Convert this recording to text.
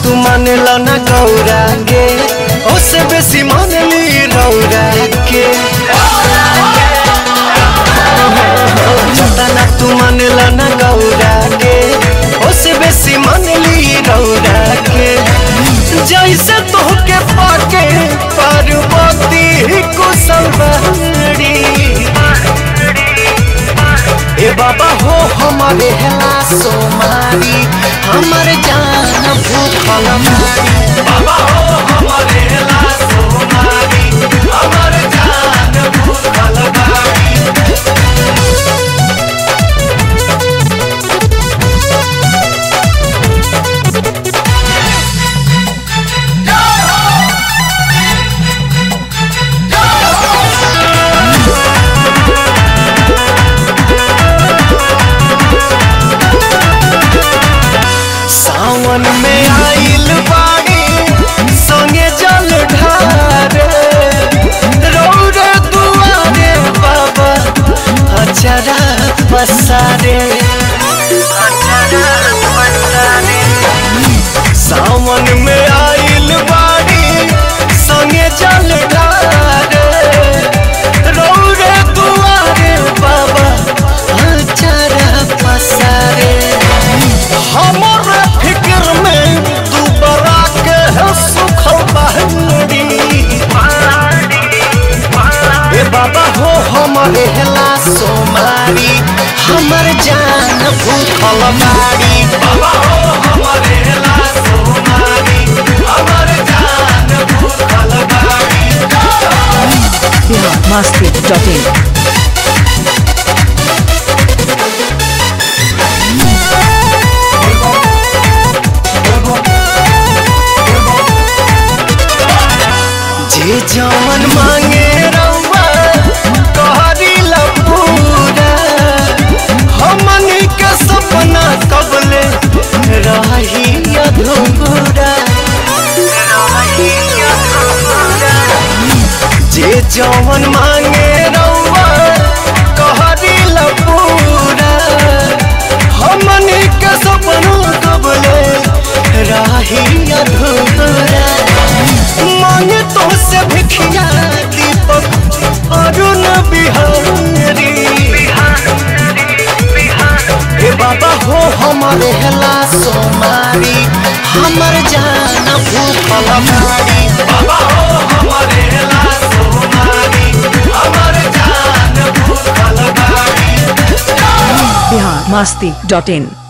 तू मानेला ना गौरा के ओसे बेसी मानली रौरा के जतना तू मानेला ना गौरा के ओसे बेसी मानली रौरा के जैसे तोहके पाके पार्वती कुशलवाड़ी ए बाबा हो हमारे हेला सोमारी हमर जान भूखल मारी बाबा हो हमारे हेला सोमारी हमर जान भूखल मारी सावन में आइल बाड़ी संगे जल ढारे रौरे दुआरे बाबा अचरा पसारे सावन में आइल बाड़ी संगे जल ढारे रौरे दुआरे बाबा अचरा पसारे हमर फिक्र में दुबरा के है सुखल बहनी ए बाबा हो हमरे हेला सोमारी हमर जान भूखल मारी बाबा हो हमरे हेला सोमारी हमर जान भूखल मारी बिहार मस्ती डॉट इन जे जवन मांगे रउआ कहरी पूरा हमनी के सपना कबले रही अधूरा जे जवन मांगे रउआ कहरी पूरा हमनी के सपना कबले रही अधूरा मांगे तो से भिखिया दीपक अरुण बिहारी हे बाबा हो हमारे हेला सोमारी हमर जान भूखल मारी बाबा हो हमारे हेला सोमारी हमर जान भूखल मारी बिहार मस्ती डॉट इन